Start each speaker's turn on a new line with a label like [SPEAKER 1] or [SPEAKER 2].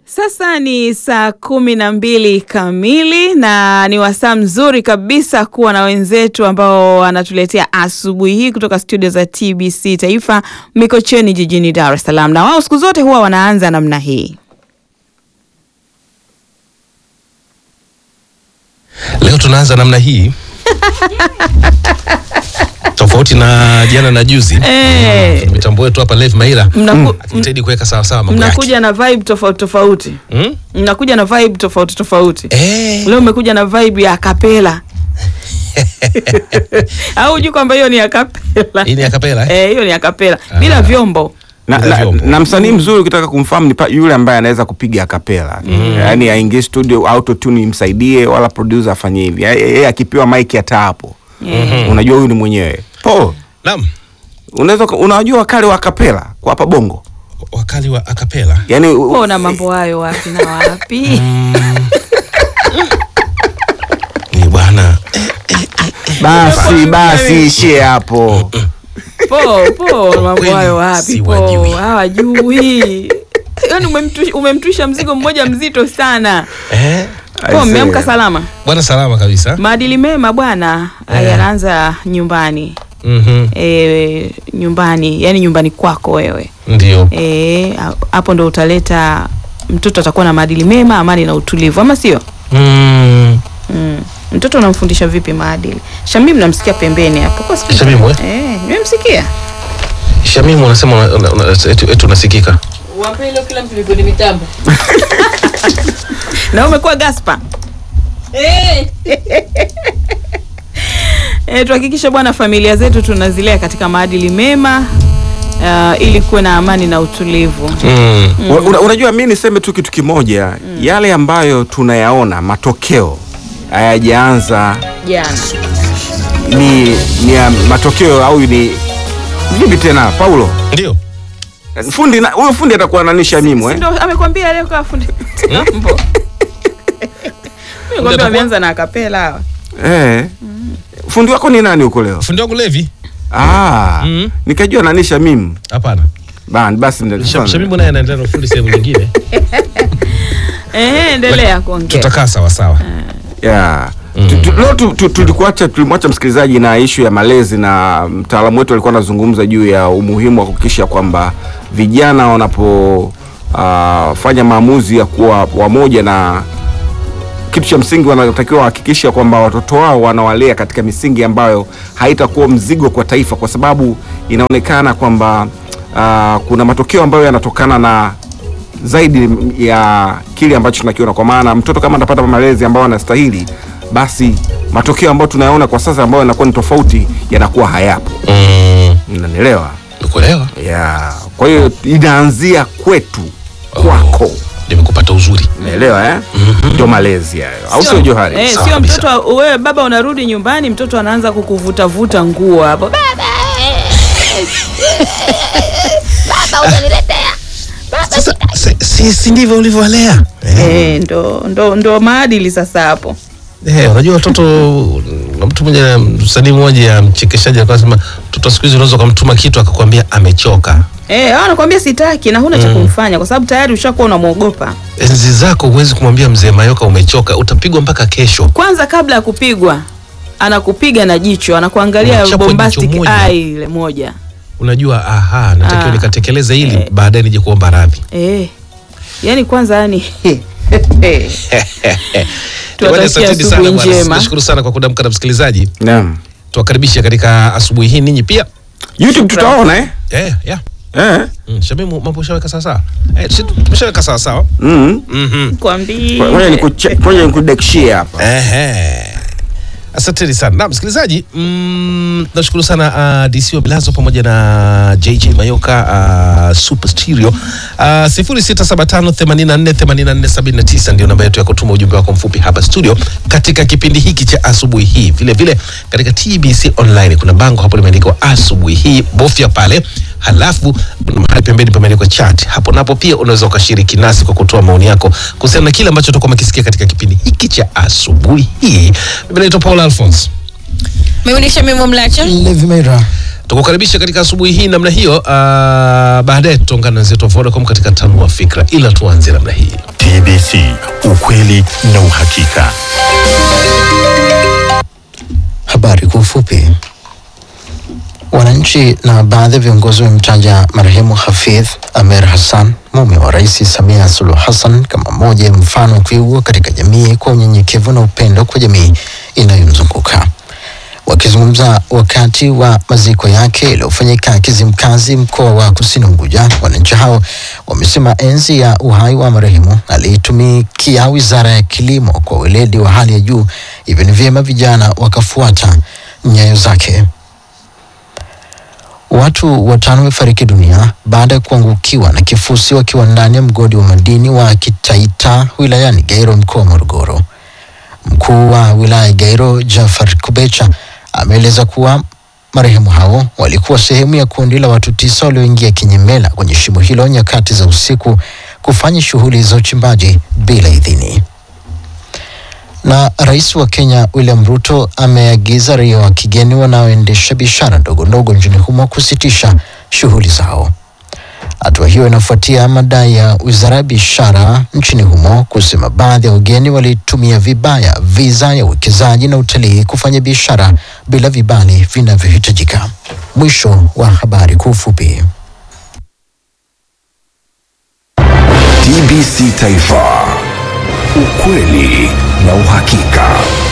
[SPEAKER 1] Sasa ni saa kumi na mbili kamili na ni wasaa mzuri kabisa kuwa na wenzetu ambao wanatuletea asubuhi hii kutoka studio za TBC Taifa Mikocheni jijini Dar es Salaam, na wao siku zote huwa wanaanza namna hii.
[SPEAKER 2] Leo tunaanza namna hii tofauti na jana na juzi.
[SPEAKER 1] Eh.
[SPEAKER 2] Mitambo yetu hapa Lev Maila
[SPEAKER 1] Mnaku-
[SPEAKER 2] akijitahidi kuweka sawa sawa mambo yake.
[SPEAKER 1] Mnakuja na vibe tofauti tofauti,
[SPEAKER 2] Mm?
[SPEAKER 1] mnakuja na vibe tofauti tofauti.
[SPEAKER 2] Eh.
[SPEAKER 1] Leo umekuja na vibe ya kapela au hujui kwamba hiyo ni akapela?
[SPEAKER 2] Hii ni akapela eh?
[SPEAKER 1] Eh, hiyo ni akapela bila vyombo.
[SPEAKER 3] na,
[SPEAKER 2] Bila
[SPEAKER 3] na,
[SPEAKER 2] vyombo.
[SPEAKER 3] na msanii mzuri ukitaka kumfahamu ni pa- yule ambaye anaweza kupiga akapela yaani aingie studio autotune imsaidie wala producer afanye hivi Yeye- yeye akipewa mic hata hapo unajua huyu ni mwenyewe Paul
[SPEAKER 2] Naam.
[SPEAKER 3] unaweza unajua wakali wa akapela kwa hapa bongo
[SPEAKER 2] Wakali wa akapela.
[SPEAKER 3] yaani u-
[SPEAKER 1] Ona mambo hayo wapi na wapi?
[SPEAKER 2] Ni bwana.
[SPEAKER 3] basi basi ishie hapo
[SPEAKER 1] Po po mambo
[SPEAKER 2] kweli
[SPEAKER 1] hayo wapi? Po
[SPEAKER 2] siwajui.
[SPEAKER 1] hawajui. Yaani umemtu- umemtwisha mzigo mmoja mzito sana.
[SPEAKER 2] Eh?
[SPEAKER 1] Po
[SPEAKER 3] Aisee.
[SPEAKER 1] mmeamka salama?
[SPEAKER 2] Bwana salama kabisa.
[SPEAKER 1] Maadili mema bwana
[SPEAKER 2] Eh.
[SPEAKER 1] yanaanza nyumbani.
[SPEAKER 2] Mhm.
[SPEAKER 1] E, nyumbani, yani nyumbani kwako wewe.
[SPEAKER 2] Ndio.
[SPEAKER 1] Eh, hapo ndo utaleta mtoto atakuwa na maadili mema, amani na utulivu, ama sio?
[SPEAKER 2] Mm.
[SPEAKER 1] Mm. Mtoto unamfundisha vipi maadili? Shamim namsikia pembeni hapo. Kwa sikia.
[SPEAKER 2] Shamimu, eh?
[SPEAKER 1] Eh, nimemsikia.
[SPEAKER 2] Shamimu unasema una- una- una- eti eti unasikika.
[SPEAKER 4] Wape hilo kila mtu ni kwenye mitambo.
[SPEAKER 1] Na umekuwa Gaspa.
[SPEAKER 4] Eh,
[SPEAKER 1] E, tuhakikishe bwana familia zetu tunazilea katika maadili mema uh, ili kuwe na amani na utulivu.
[SPEAKER 2] Mm.
[SPEAKER 3] Una, unajua mi niseme tu kitu kimoja yale ambayo tunayaona matokeo hayajaanza
[SPEAKER 1] Jana.
[SPEAKER 3] ni, ni ya matokeo au ni vipi tena Paulo
[SPEAKER 2] Ndio.
[SPEAKER 3] fundi na- huyo fundi atakuwa nanisha mimo
[SPEAKER 1] Si
[SPEAKER 3] eh?
[SPEAKER 1] ndo amekwambia leo kwa fundi. Mambo. Nimekwambia wameanza na akapela hawa.
[SPEAKER 3] Eh. fundi wako ni nani huko leo
[SPEAKER 2] Fundi wangu Levi?
[SPEAKER 3] ah,
[SPEAKER 2] Mm.
[SPEAKER 3] nikajua nanisha mimi
[SPEAKER 2] Hapana.
[SPEAKER 3] Ba- basi ndio-
[SPEAKER 2] Sham- Shamimu naye anaendelea na fundi sehemu nyingine.
[SPEAKER 1] Eh, endelea kuongea.
[SPEAKER 2] Tutakaa sawa sawa.
[SPEAKER 3] yeah. Tu- tu- leo tu- tu- tulikuacha tulimwacha msikilizaji na ishu ya malezi na mtaalamu wetu alikuwa anazungumza juu ya umuhimu wa kuhakikisha kwamba vijana wanapofanya fanya maamuzi ya kuwa wamoja na kitu cha msingi wanatakiwa wahakikisha kwamba watoto wao wanawalea katika misingi ambayo haitakuwa mzigo kwa taifa, kwa sababu inaonekana kwamba uh, kuna matokeo ambayo yanatokana na zaidi ya kile ambacho tunakiona. Kwa maana mtoto kama atapata malezi ambayo anastahili, basi matokeo ambayo tunayaona kwa sasa ambayo yanakuwa ni tofauti yanakuwa hayapo.
[SPEAKER 2] Mm.
[SPEAKER 3] Unanielewa?
[SPEAKER 2] Nikuelewa.
[SPEAKER 3] Yeah. Kwa hiyo inaanzia kwetu, kwako.
[SPEAKER 2] Nimekupata uzuri.
[SPEAKER 3] Unaelewa eh? Ndio malezi hayo, au sio Johari?
[SPEAKER 1] Eh,
[SPEAKER 2] Sawa
[SPEAKER 1] sio
[SPEAKER 2] kabisa.
[SPEAKER 1] mtoto wewe baba unarudi nyumbani mtoto anaanza kukuvuta vuta nguo hapo. Baba.
[SPEAKER 2] Sasa si, si, si ndivyo ulivyowalea?
[SPEAKER 1] Eh, ndo ndo ndo maadili sasa hapo.
[SPEAKER 2] Eh, unajua watoto na mtu mmoja msanii mmoja mchekeshaji alikuwa anasema mtoto siku hizi unaweza ukamtuma kitu akakwambia amechoka.
[SPEAKER 1] Eh, hao anakuambia sitaki na huna cha kumfanya kwa sababu tayari ushakuwa unamwogopa.
[SPEAKER 2] Enzi zako huwezi kumwambia mzee Mayoka umechoka, utapigwa mpaka kesho.
[SPEAKER 1] Kwanza kabla ya kupigwa anakupiga na jicho, anakuangalia
[SPEAKER 2] Unachapwa
[SPEAKER 1] bombastic
[SPEAKER 2] jicho moja.
[SPEAKER 1] eye ile moja.
[SPEAKER 2] Unajua aha, natakiwa
[SPEAKER 1] Ah.
[SPEAKER 2] nikatekeleze hili
[SPEAKER 1] Eh.
[SPEAKER 2] baadaye nije kuomba radhi.
[SPEAKER 1] Eh. Yaani kwanza yani
[SPEAKER 2] Bwana,
[SPEAKER 1] Tuwatakia
[SPEAKER 2] asanteni sana
[SPEAKER 1] asubuhi
[SPEAKER 2] bwana.
[SPEAKER 1] njema.
[SPEAKER 2] Nashukuru sana kwa kudamka na msikilizaji.
[SPEAKER 3] Naam.
[SPEAKER 2] Tuwakaribishe katika asubuhi hii ninyi pia.
[SPEAKER 3] YouTube tutaona eh?
[SPEAKER 2] Eh, yeah.
[SPEAKER 3] Eh.
[SPEAKER 2] Mm, Shamimu mambo ushaweka sawa sawa. Eh, si tumeshaweka sawa sawa.
[SPEAKER 3] Mm.
[SPEAKER 2] Mhm.
[SPEAKER 1] Kwambii.
[SPEAKER 3] Ngoja nikuche- ngoja nikudekshie hapa.
[SPEAKER 2] Ehe. Asanteni sana na msikilizaji, mm, nashukuru sana uh, DC wa Bilazo pamoja na JJ Mayoka uh, Super Stereo uh, 0675848479 ndio namba yetu ya kutuma ujumbe wako mfupi hapa studio katika kipindi hiki cha asubuhi hii. Vile vile katika TBC online kuna bango hapo limeandikwa asubuhi hii, bofya pale, halafu kuna mahali pembeni pameandikwa chat. Hapo napo pia unaweza ukashiriki nasi kwa kutoa maoni yako kuhusiana na kile ambacho tutakuwa mkisikia katika kipindi hiki cha asubuhi hii. Mimi naitwa Paul Alphonse.
[SPEAKER 4] mimi ni Shamim Mlacha.
[SPEAKER 5] Levi Meira.
[SPEAKER 2] tukukaribisha katika asubuhi hii namna hiyo. Uh, baadaye tutaungana na wenzetu wa Vodacom katika tanua fikra, ila tuanze namna hii.
[SPEAKER 5] TBC, ukweli na uhakika.
[SPEAKER 6] Habari kwa ufupi. Wananchi na baadhi ya viongozi wamemtaja marehemu Hafidh Amer Hassan, mume wa Rais Samia Suluhu Hassan, kama mmoja ya mfano wa kuigwa katika jamii kwa unyenyekevu na upendo kwa jamii inayomzunguka. Wakizungumza wakati wa maziko yake yaliyofanyika Kizimkazi, mkoa wa Kusini Unguja, wananchi hao wamesema enzi ya uhai wa marehemu aliitumikia wizara ya kilimo kwa weledi wa hali ya juu, hivyo ni vyema vijana wakafuata nyayo zake. Watu watano wamefariki dunia baada ya kuangukiwa na kifusi wakiwa ndani ya mgodi wa madini wa Kitaita wilayani Gairo mkoa wa Morogoro. Mkuu wa wilaya ya Gairo Jafar Kubecha ameeleza kuwa marehemu hao walikuwa sehemu ya kundi la watu tisa walioingia kinyemela kwenye shimo hilo nyakati za usiku kufanya shughuli za uchimbaji bila idhini. Na rais wa Kenya William Ruto ameagiza raia wa kigeni wanaoendesha biashara ndogo ndogo nchini humo kusitisha shughuli zao. Hatua hiyo inafuatia madai ya wizara ya biashara nchini humo kusema baadhi ya wageni walitumia vibaya viza ya uwekezaji na utalii kufanya biashara bila vibali vinavyohitajika. Mwisho wa habari kwa ufupi.
[SPEAKER 7] TBC Taifa, ukweli na uhakika.